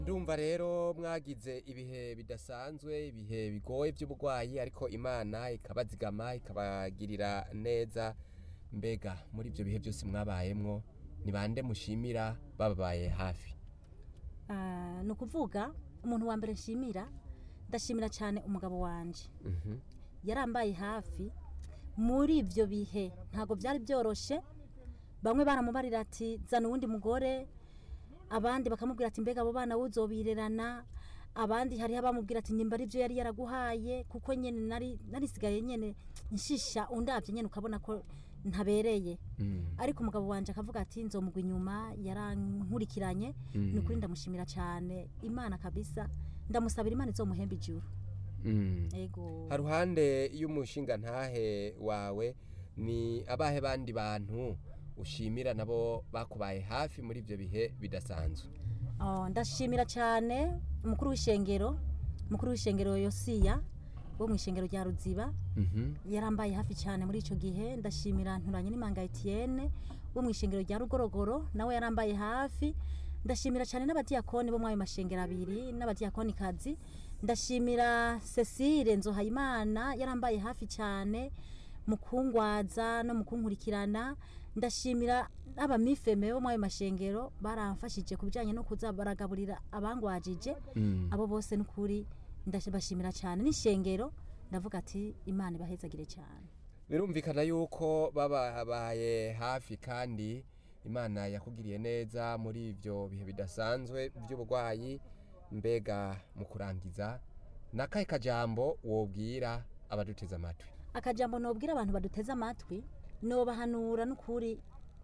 ndumva rero mwagize ibihe bidasanzwe ibihe bigoye by'uburwayi ariko imana ikabazigama ikabagirira neza mbega muri ibyo bihe byose mwabayemwo ni bande mushimira bababaye hafi Ah, ni ukuvuga umuntu wa mbere nshimira ndashimira cyane umugabo wanje Mhm. yarambaye hafi muri ibyo bihe ntabwo byari byoroshye bamwe baramubarira ati zana uwundi mugore abandi bakamubwira ati mbega abo bana wuzobirerana abandi hariho abamubwira ati nyimba ari byo yari yaraguhaye kuko nyine nari narisigaye nyine nshisha undabye nyine ukabona ko ntabereye Mm. ariko umugabo wanje akavuga ati nzomugwa inyuma yarankurikiranye ni ukuri ndamushimira cyane imana kabisa ndamusabira imana izomuhemba ijuru Mm. ego haruhande y'umushinga ntahe wawe ni abahe bandi bantu ushimira nabo bakubaye hafi muri ibyo bihe bidasanzwe Oh, ndashimira cyane umukuru w'ishengero umukuru w'ishengero yosiya wo mu ishengero rya ruziba Mhm. yarambaye hafi cyane muri icyo gihe ndashimira nturanye n'imanga etienne wo mu ishengero rya rugorogoro nawe yarambaye hafi ndashimira cyane n'abadiyakoni bo muri ayo mashengero abiri n'abadiyakoni kazi ndashimira cecile nzohayimana yarambaye hafi cyane mu kungwaza no mu kunkurikirana ndashimira n'abamifeme bo muri ayo mashengero baramfashije ku bijyanye no kuza baragaburira abangwajije Mm. abo bose ni ukuri ndabashimira cyane n'ishengero ndavuga ati imana ibahezagire cyane birumvikana yuko bababaye hafi kandi imana yakugiriye neza muri ibyo bihe bidasanzwe by'uburwayi mbega mu kurangiza ni akahe kajambo wobwira abaduteze amatwi akajambo nobwira abantu baduteze amatwi nobahanura n'ukuri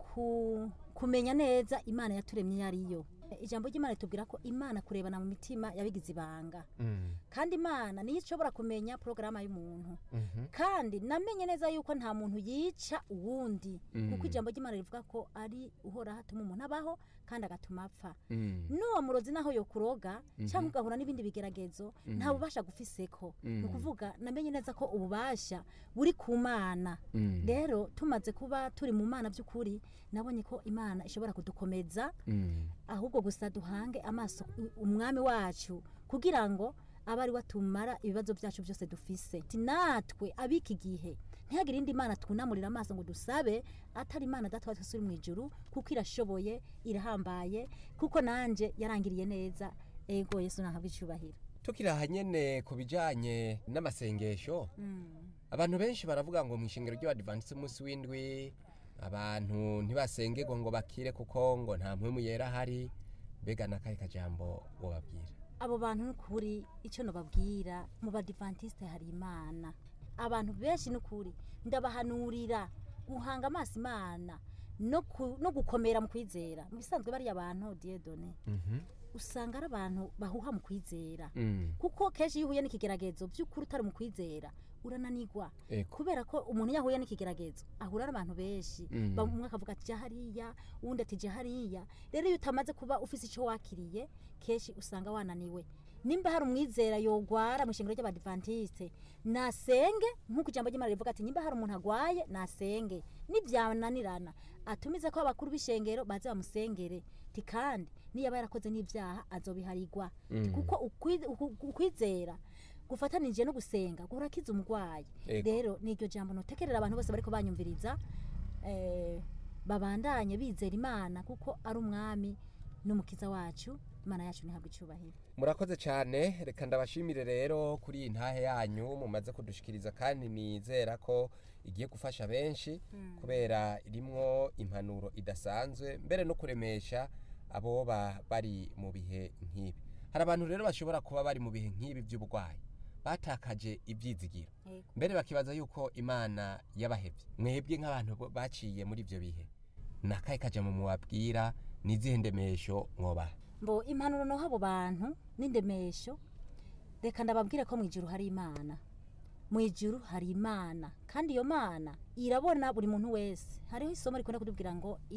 ku, kumenya neza imana yaturemye iyo ariyo ijambo ry'imana ritubwira ko imana kurebana mu mitima yabigize ibanga kandi imana niyo ishobora kumenya porogaramu y'umuntu kandi namenye neza yuko nta muntu yica uwundi kuko ijambo ry'imana rivuga ko ari uhora hatuma umuntu abaho kandi agatuma apfa n'uwo murozi naho yokuroga cyangwa ugahura n'ibindi bigeragezo nta bubasha gufiseko ni ukuvuga namenye neza ko ububasha buri ku mana rero tumaze kuba turi mu mana by'ukuri nabonye ko imana ishobora kudukomeza ahubwo gusa duhange amaso umwami wacu kugira ngo abe ari we atumara ibibazo byacu byose dufise Ati natwe abiki gihe ntihagire indi mana twunamurira amaso ngo dusabe atari imana data wa twese uri mu ijuru kuko irashoboye irahambaye kuko nanjye yarangiriye neza ego yesu nahabwa icyubahiro tukiri aha nyene ku bijanye n'amasengesho abantu benshi baravuga ngo mu ishengero ry'abadivantisite umunsi w'indwi abantu ntibasengerwa ngo bakire kuko ngo nta mpwemu yera ahari mbega n'akahe kajambo wobabwira abo bantu n'ukuri icyo nababwira mu badivantiste hari imana abantu benshi n'ukuri ndabahanurira guhanga amaso imana no ku- no gukomera mu kwizera mu bisanzwe bariya bantu diedone usanga ari abantu bahuha mu kwizera Mm. kuko kenshi iyo uhuye n'ikigeragezo by'ukuri utari mu kwizera urananigwa Ego. kubera ko umuntu iyo ahuye n'ikigeragezo ahura n'abantu benshi Mm. Ba- umwe akavuga ati jya hariya uwundi ati jya hariya rero iyo utamaze kuba ufise icyo wakiriye kenshi usanga wananiwe nimba hari umwizera yogwara mu ishengero ry'abadivantiste nasenge nk'uko ijambo ry'imana rivuga ati nimba hari umuntu agwaye nasenge nibyananirana atumize ko abakuru b'ishengero baze bamusengere ti kandi niyaba yarakoze n'ibyaha azobiharirwa Ti kuko ukwi- uku- ukwizera gufatanije no gusenga gurakiza umurwayi Ego. rero niryo jambo notekerera abantu bose bariko banyumviriza eh, babandanye bizera imana kuko ari umwami n'umukiza wacu imana yacu ntihabwa icyubahiro murakoze cyane reka ndabashimire rero kuri iyi ntahe yanyu mumaze kudushikiriza kandi nizera ko igiye gufasha benshi kubera irimwo impanuro idasanzwe mbere no kuremesha abo ba- bari mu bihe nk'ibi hari abantu rero bashobora kuba bari mu bihe nk'ibi by'uburwayi batakaje ibyizigiro Yego. mbere bakibaza yuko imana yabahebye mwebwe nk'abantu bo- baciye muri ibyo bihe ni akahe kajambo mubabwira ni izihe ndemesho mwobaha mbo impanuro noha abo bantu n'indemesho reka ndababwire ko mu ijuru hari imana mu ijuru hari imana kandi iyo mana irabona buri muntu wese hariho isomo rikunda kutubwira ngo